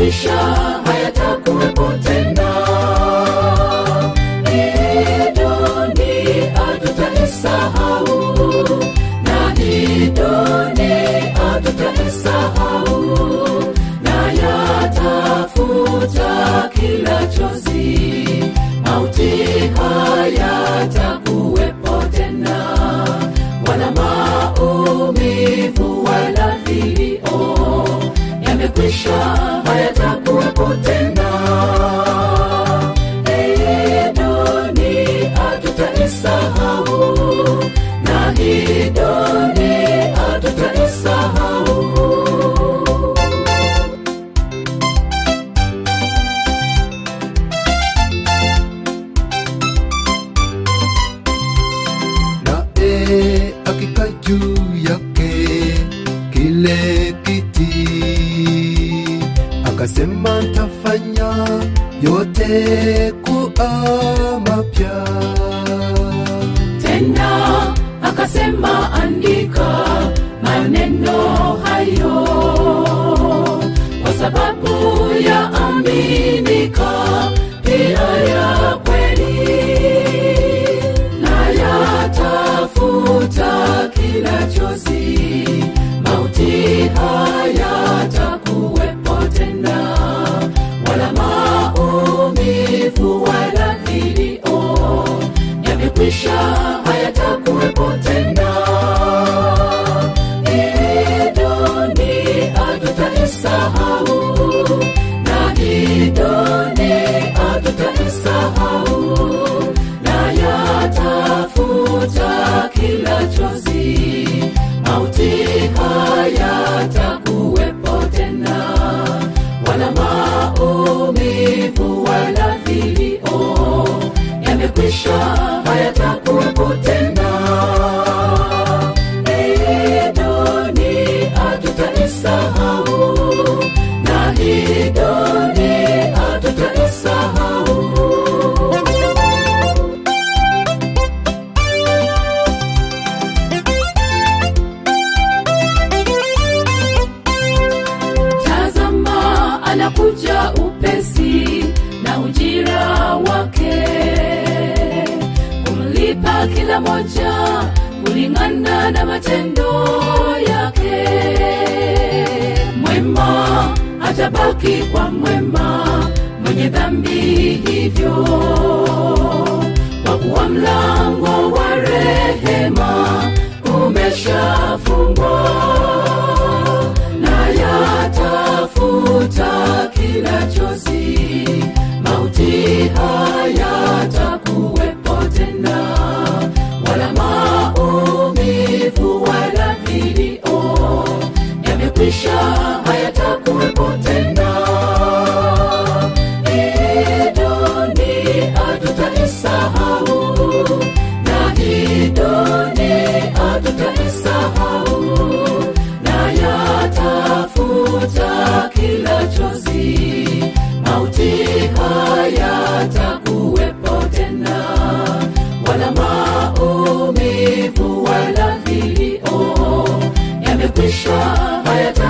yamekwisha hayatakuwepo tena hii dunia tutaisahau na hii dunia tutaisahau na yatafuta kila chozi mauti hayatakuwepo tena wala maumivu wala vilio yamekwisha hayatakuwepo tena hii dunia tutaisahau na hii dunia tutaisahau naye akika juu yake kile kiti akasema ntafanya yote kuwa mapya tena akasema andika maneno hayo kwa sababu ya aminika pia ya kweli na yatafuta kila chozi mauti hayatakuwepo tena wala maumivu wala vilio yamekwisha hayatakuwepo tena hii dunia tutaisahau na hii dunia tutaisahau na yatafuta kila chozi mauti hayatakuwepo tena wala maumivu wala vilio yamekwisha hayatakuwepo tena hii dunia tutaisahau na hii dunia tutaisahau tazama anakuja upesi na ujira wake kumlipa kila moja kulingana na matendo yake mwema atabaki kwa mwema mwenye dhambi hivyo kwa kuwa mlango wa rehema umeshafungwa na yatafuta kila chozi mauti hayatakuwepo tena wala maumivu wala vilio yamekwisha hayatakuwepo tena hii dunia tutaisahau na hii dunia tutaisahau na yatafuta kila chozi mauti hayatakuwepo tena wala maumivu wala vilio yamekwisha hayata